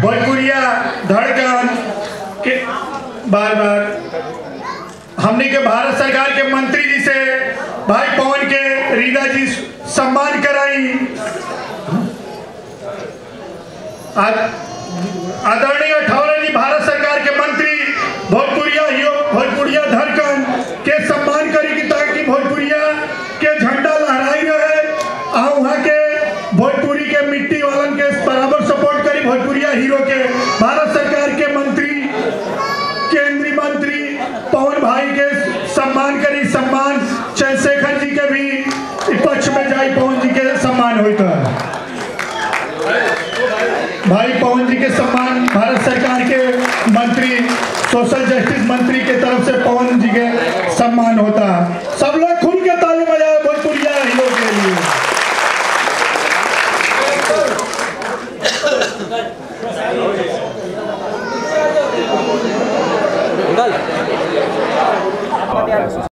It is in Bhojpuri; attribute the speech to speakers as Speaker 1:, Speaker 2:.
Speaker 1: भोजपुरिया धड़कन के बार बार हमने के भारत सरकार के मंत्री जी से भाई पवन के रीना जी सम्मान कराई आ- आदरणीय ठौरे जी भारत सरकार के मंत्री भोजपुरिया हियो भोजपुरिया धड़कन के सम्मान करी कि ताकि भोजपुरिया के झंडा लहराई रहे आ वहाँ के भोजपुरी के मिट्टी वालन के बराबर सपोर्ट करी भोजपुरिया हीरो के भारत सरकार के मंत्री केंद्रीय मंत्री पवन भाई के सम्मान करी सम्मान चंद्रशेखर जी के भी इ पक्ष में जाई पवन जी के सम्मान होता है भाई पवन जी के सम्मान भारत सरकार के मंत्री सोशल जस्टिस मंत्री के तरफ से पवन जी के सम्मान होता है सब लोग खुल के ताली बजाए भोजपुरिया हीरो के लिए
Speaker 2: Enggak.